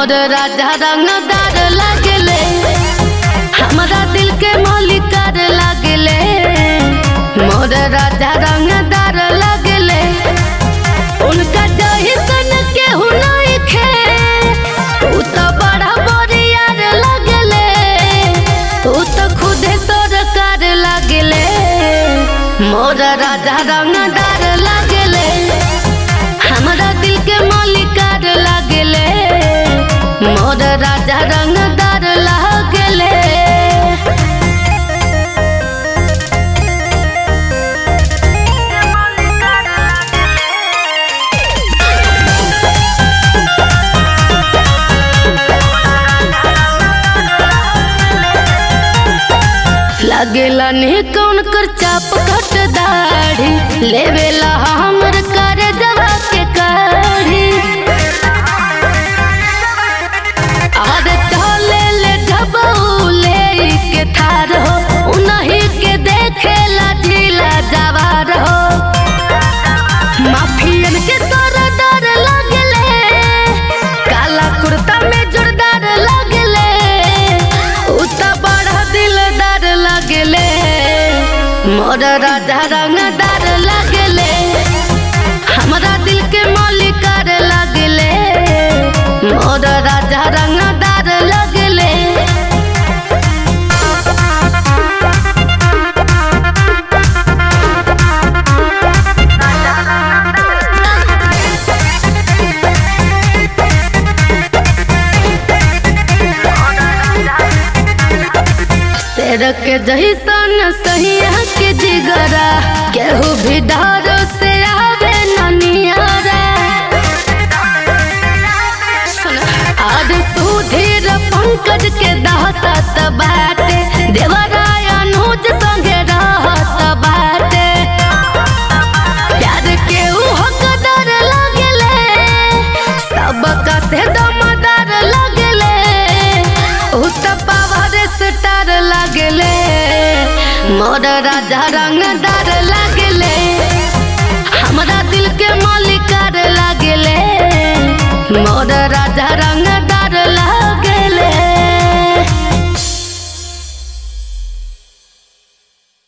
मोर राजा रंगदार लागले हमारा दिल के मालिकार लागले मोर राजा रंगदार लागले उनका जहिसन केहू नहीं खे ऊ तो बड़ा बरियार लागले ऊ तो खुदे सरकार लागले मोर राजा रंगदार लागले हमरा दिल के मालिकार लागले मोर राजा रंगदार लागले लागेला ने कौन कर चाप कट दाढ़ी लेवेला हमर कर जवा के काढ़ी और चले ले जबऊ ले के थार हो उनही के देखेला जिला जवार हो माफियन के सरदार लगले काला कुर्ता में जोरदार लगले उ त बड़ा दिलदार लगले मोर राजा रंगदार लगले हमरा दिल के मालिकार लगले मोर राजा रंगदार लगले शेर के जहिसन सहिया के जिगरा केहू भी डरो से आवे ननियारा सुन, आज सुधीर पंकज के दहसत बाटे देवराय अनुज संगे रहत बाटे प्यार के ऊ हकदार लगले सबका से दमदार लगले ऊ त पावर स्टार लगले मोर राजा रंगदार लगले